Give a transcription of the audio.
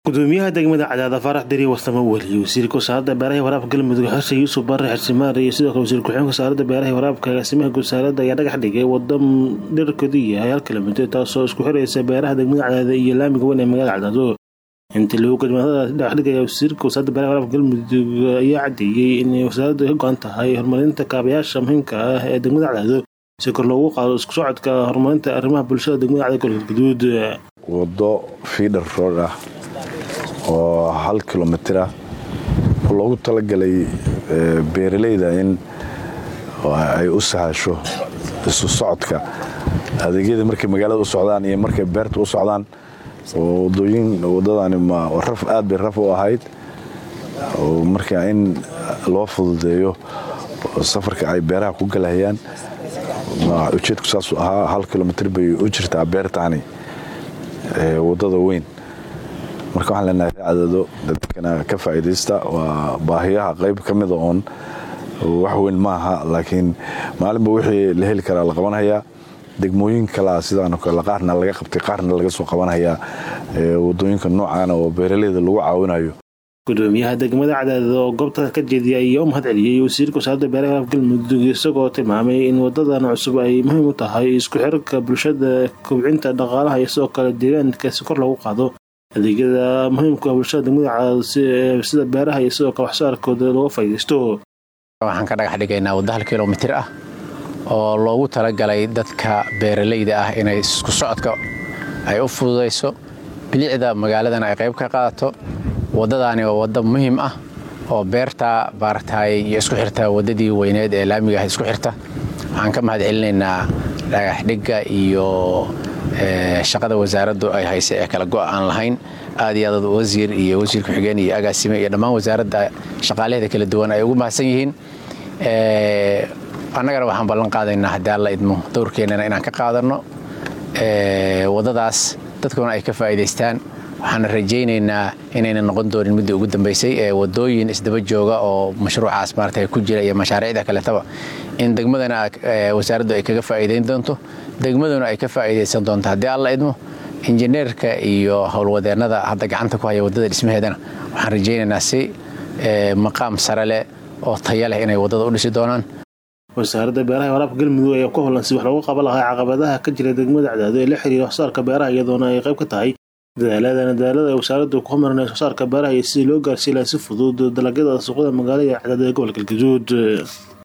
gudoomiyaha degmada cadaada faarax deri warsamo weli wasiirka wasaaradda beeraha waraabka galmudug xashe yuusuf bare xirsimaar iyo sidoo kale wasiir ku-xigeenka wasaaradda beeraha waraabka agaasimaha wasaaradda ayaa dhagax dhigay wada dherkeedu yahay hal kilomitir taasoo isku xiraysa beeraha degmada cadaada iyo laamiga weyn ee magaalada cadaado intii lagu gudmaadada dhagaxdhigaya wasiirka wasaaradda beeraha waraabka galmudug ayaa cadeeyey inay wasaaraddu ka go-an tahay horumarinta kaabayaasha muhiimka ah ee degmada cadaado si kor loogu qaado isku socodka horumarinta arrimaha bulshada degmada cadaado gobolka gaduud wado fiidhar rood ah oo hal kilomitir ah oo loogu talagalay beeralayda in ay u sahasho isu socodka adeegyada markay magaalada u socdaan iyo markay beerta u socdaan oo wadooyin wadadani raf aad bay raf u ahayd oo marka in loo fududeeyo safarka ay beeraha ku galahayaan ujeedku saasuu ahaa hal kilomitir bay u jirtaa beertaani wadada weyn marka waxaan leenahay cadaado dadkana ka faa'iidaysta waa baahiyaha qayb ka mida oon wax weyn maaha laakiin maalinba wixii la heli karaa la qabanhayaa degmooyin kalea sidaan kale qaarna laga qabtay qaarna laga soo qabanhayaa wadooyinka noocaana oo beeraleyda lagu caawinayo gudoomiyaha degmada cadaadad oo goobta ka jeediya ayaa u mahad celiyey wasiirka wasaaradda beeraha waraabka galmudug isagoo tilmaamay in wadadan cusub ay muhiim u tahay isku xirka bulshada kobcinta dhaqaalaha iyo sidoo kale deegaanka si kor loogu qaado adeegyada muhiimka bulshada degmada cadaadad sida beeraha iyo sidoo kale waxsooarkooda looga faa'iidaysto waxaan ka dhagax dhigaynaa wadda hal kilomitir ah oo loogu talagalay dadka beeralayda ah inay isku socodka ay u fududayso bilicda magaaladana ay qayb ka qaadato waddadaani waa wadda muhiim ah oo beerta baartaay iyo isku xirta waddadii weyneed ee laamiga ah isku xirta waxaan ka mahad celinaynaa dhagaxdhigga iyo shaqada wasaaraddu ay haysa ee kala go' aan lahayn aad iyo aad wasiir iyo wasiir ku-xigeen iyo agaasime iyo dhammaan wasaaradda shaqaalaheeda kala duwan ay ugu mahadsan yihiin annagana waxaan ballan qaadaynaa haddii alla idmo dowrkeennana inaan ka qaadanno waddadaas dadkuna ay ka faa'iidaystaan waxaana rajaynaynaa inayna noqon doonin middii ugu dambaysay ee waddooyin isdaba jooga oo mashruucaas maarata ku jira iyo mashaariicda kaletaba in degmadana wasaaraddu ay kaga faa'iidayn doonto degmaduna ay ka faa'iidaysan doonto haddii alla idmo injineerka iyo howlwadeennada hadda gacanta ku haya waddada dhismaheedana waxaan rajaynaynaa si maqaam sare leh oo taya leh inay waddada u dhisi doonaan wasaaradda beeraha waraabka galmudug ayaa ku howlan si wax loogu qaban lahaa caqabadaha ka jira degmada cadaado ee la xiriira waxsaarka beeraha iyadoona ay qayb ka tahay dadaaladana dadaalada ay wasaaraddu ku horumarinayso waxsaarka beeraha iyo sidii loo gaarsiin lahaa si fudud dalagyada suuqyada magaalada cadaado ee gobolka galgaduud